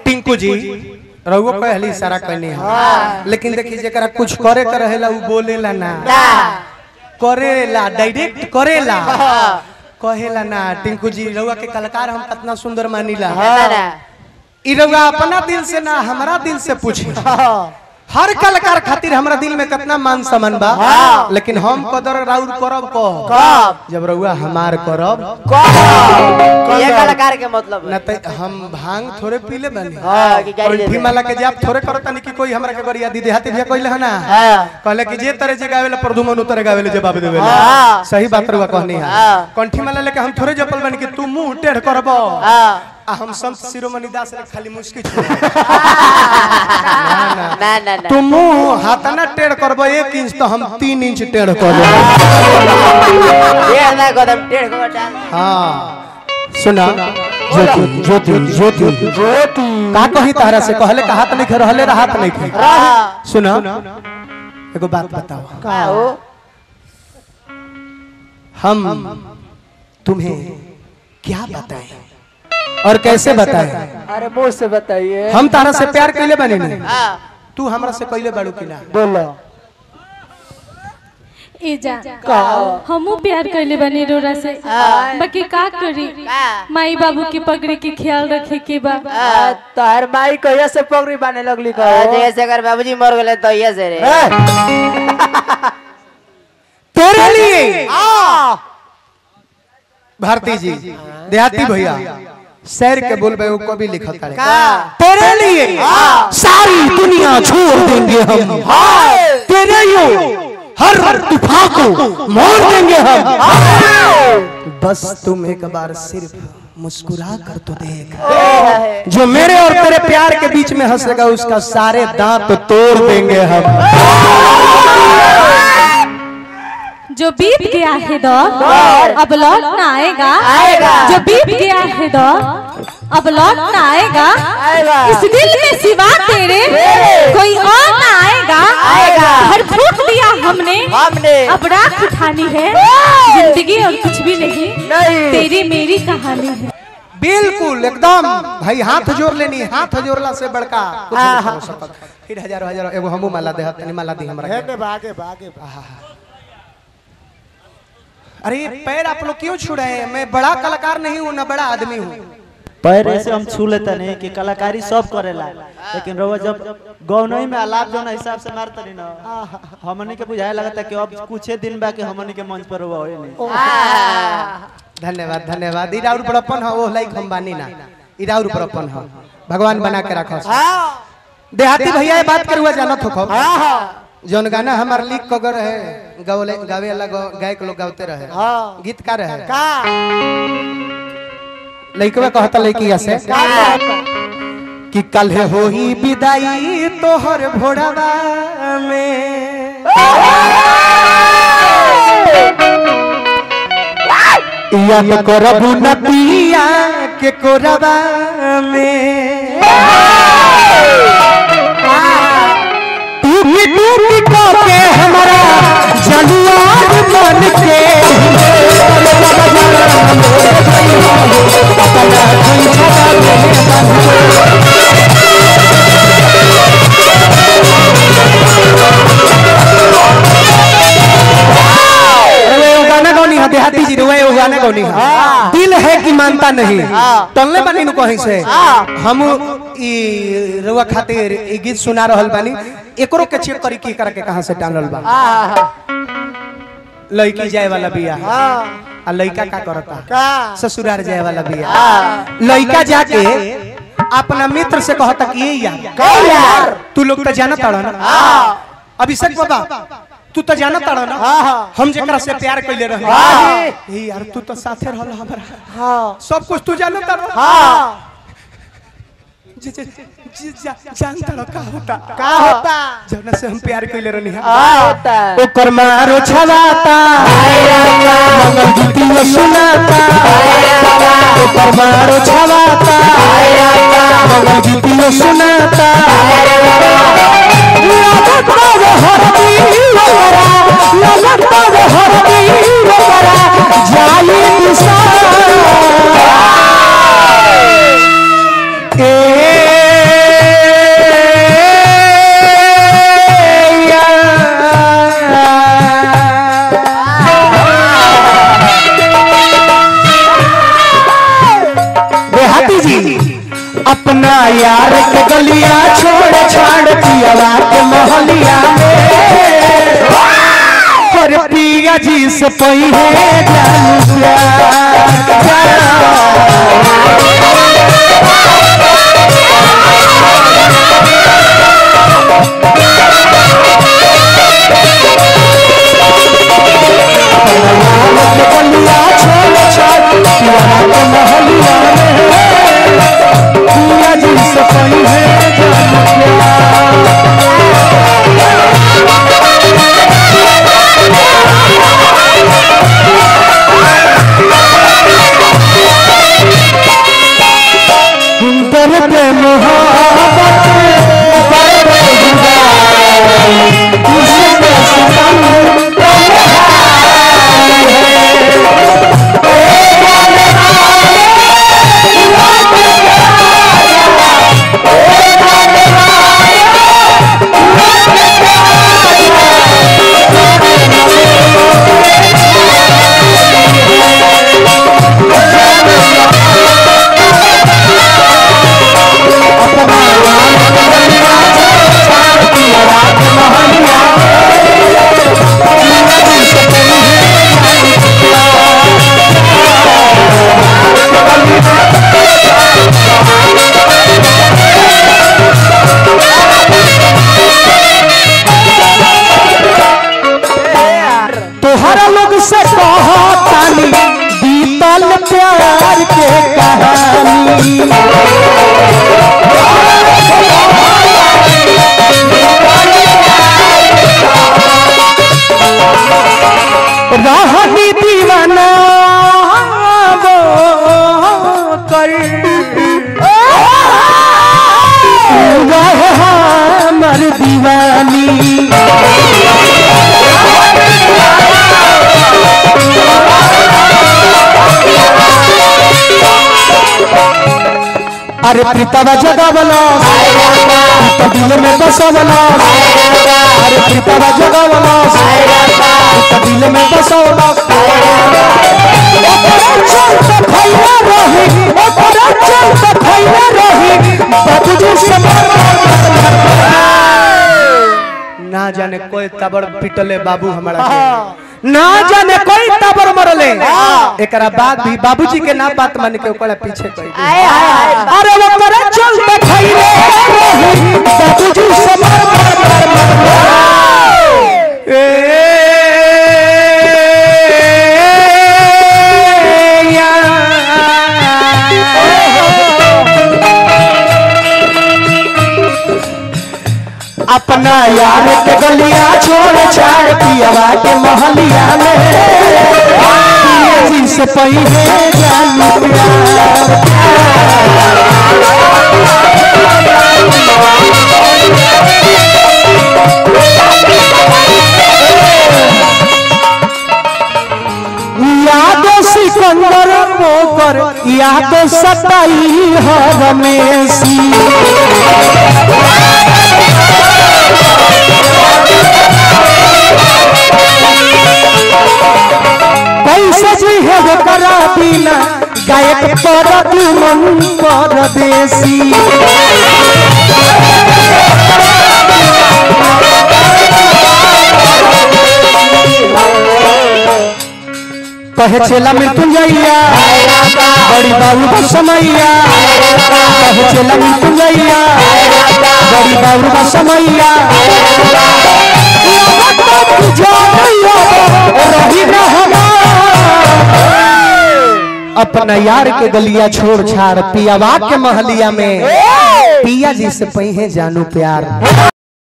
टिंकू जी रहुओ कहली सारा कहनी है लेकिन देखी जरा कुछ करे के रहेला उ बोलेला ना करेला डायरेक्ट करेला कहेला ना टिंकू जी रहुआ के कलाकार हम कितना सुंदर मानीला ई रहुआ अपना दिल से ना हमारा दिल से पूछे हर कलाकार खातिर हमरा दिल में कितना मान सम्मान बा लेकिन हम कदर राउर करब कब जब रहुआ हमार करब ये कलाकार के मतलब ना त हम भांग थोड़े पीले बनी हाँ, कि गाड़ी ले कंठी ले। माला के जाप थोड़े करत नहीं कि कोई हमरा के गरिया दीदी हाथी भैया कहले हना हाँ। कहले कि जे तरह जे गावेला प्रदुमन उतरे गावेले जवाब देवे हाँ। सही बात रुआ कहनी है हाँ। कंठी माला लेके हम थोड़े जपल बनी कि तू मुंह टेढ़ करबो हाँ आ हम संत शिरोमणि दास रे खाली मुस्की ना ना ना तू मुंह हाथना टेढ़ करबो एक इंच तो हम तीन इंच टेढ़ करबो ये ना कदम टेढ़ को डाल हाँ सुना ज्योति ज्योति ज्योति ज्योति का कही तारा से कहले का हाथ नहीं खे रहले रा हाथ नहीं खे रहा सुना एगो बात बताओ का हो हम तुम्हें क्या बताएं और कैसे बताएं अरे मुंह से बताइए हम तारा से प्यार कैले बने नहीं हाँ तू हमरा से कैले बाड़ू कि ना बोलो ए जा का हमू प्यार कैले बनी रोरा से बाकी का करी का माई बाबू के पगड़ी के ख्याल रखे के बा आ, तार माई कहिया से पगड़ी बाने लगली का जैसे अगर बाबूजी मर गए तो ये से रे तेरे लिए भारती जी देहाती भैया शहर के बोल वो कभी लिखा था तेरे लिए सारी दुनिया छोड़ देंगे हम तेरे यो हर हर तूफान को मोड़ देंगे हम बस तुम एक बार सिर्फ मुस्कुरा कर तो देख जो मेरे और तेरे प्यार के बीच में हंसेगा उसका सारे दांत तोड़ देंगे हम जो बीत गया है दौर अब लौट ना आएगा आएगा। जो बीत गया है दौर अब लौट ना आएगा आएगा। इस दिल में सिवा तेरे कोई और ना आएगा आएगा। हर फूट दिया हमने हमने अब राख उठानी है जिंदगी और कुछ भी नहीं नहीं। तेरी मेरी कहानी है बिल्कुल एकदम भाई हाथ जोड़ लेनी हाथ जोड़ला से बड़का कुछ नहीं हो सकत फिर हजार हजार एगो हमू माला दे तनी माला दी हमरा के। भागे भागे अरे ये पैर आप लोग क्यों छू रहे हैं मैं बड़ा कलाकार नहीं हूँ ना बड़ा आदमी हूँ पैर ऐसे हम छू लेते नहीं कि कलाकारी सब करेला लेकिन रउआ जब गौनई में आलाप जो हिसाब से मारता नहीं ना हमनी के बुझाए लगता कि अब कुछ दिन बा कि हमनी के मंच पर हुआ होए नहीं धन्यवाद धन्यवाद इरा और बड़प्पन है वो लाइक हम बानी ना इरा और बड़प्पन है भगवान बना के रखो देहाती भैया ये बात करुआ जानत हो जौन गाना हमार लिख कगर है गावले गावे वाला गौ- गायक लोग गावते रहे गीत का रहे का लइकवा कहता लइकिया से कि कल हो ही विदाई तोहर भोड़वा में या तो करबू नदिया के कोरबा में टूटी टूटी के हमारा जनुआर मन के अरे वो गाना गौनी है देहाती जी रुए वो गाना गौनी है दिल है कि मानता नहीं तलने बानी नु कहीं से हम ई रुआ खातिर ई गीत सुना रहल बानी एकरो के चेक करी की करके कहां से टांगल बा लड़की जाए वाला बिया आ लड़का का करता का ससुराल जाए वाला बिया लड़का जाके अपना मित्र से कहता कि ये यार यार तू लोग तो जानत ताड़ा ना अभिषेक बाबा तू तो जानत ताड़ा ना हम जेकरा से प्यार कइले रहे ए यार तू तो साथे रहल हमरा हाँ सब कुछ तू जानत ताड़ा हाँ जी जी जी जा- जानता रहो का होता का होता जौना से हम प्यार कइले रहनी है का होता ओकर मारो छवाता मंगल गीतियो सुनाता ओकर मारो छवाता मंगल गीतियो सुनाता लगत बावे हरदी लगरा, लगत बावे हरदी लगरा, जाई दिशा। ए अपना यार के गलिया छोड़ छाड़ पियावा के मोहलिया में और पिया जी से पहिले जानू प्यार गलिया छोड़ छाड़ पियावा के मोहलिया में पिया जी से पहिले जानू प्यार दर्द मोहब्बत दर्द जुदाई इसमें सितम तन्हाई है तोहरा लोग से कहतानी बीतल प्यार के कहानी रहनी दीवाना वो कर वह हमर दीवानी अरे प्रीतवा जगावला तो दिल में बसवला अरे प्रीतवा जगावला तो दिल में बसवला ओकरा चलते भैया रही ओकरा चलते भैया रही बाबूजी से ना जाने कोई तबड़ पिटले बाबू हमारा के। ना जाने कोई तबड़ मरले एकरा बाद भी बाबूजी के ना बात मान के ओकरा पीछे कोई आए हाय हाय अरे वो करे चलते खैले रही बाबूजी से मार मार मार मार ए अपना यार के गलिया छोड़ छाड़ पियावा के मोहलिया में पिया जी से पहिले जानू प्यार यादो सिकंदर मोकर यादो सताई हर मेसी कैसे जी है वो करा बिना गायक पर मन परदेसी कहे चेला मृत्युंजया बड़ी बाबू का समैया कहे चेला मृत्युंजया बड़ी बाबू का समैया रही न अपना यार के गलिया छोड़ छाड़ पियावा के महलिया में पिया जी से पही जानू प्यार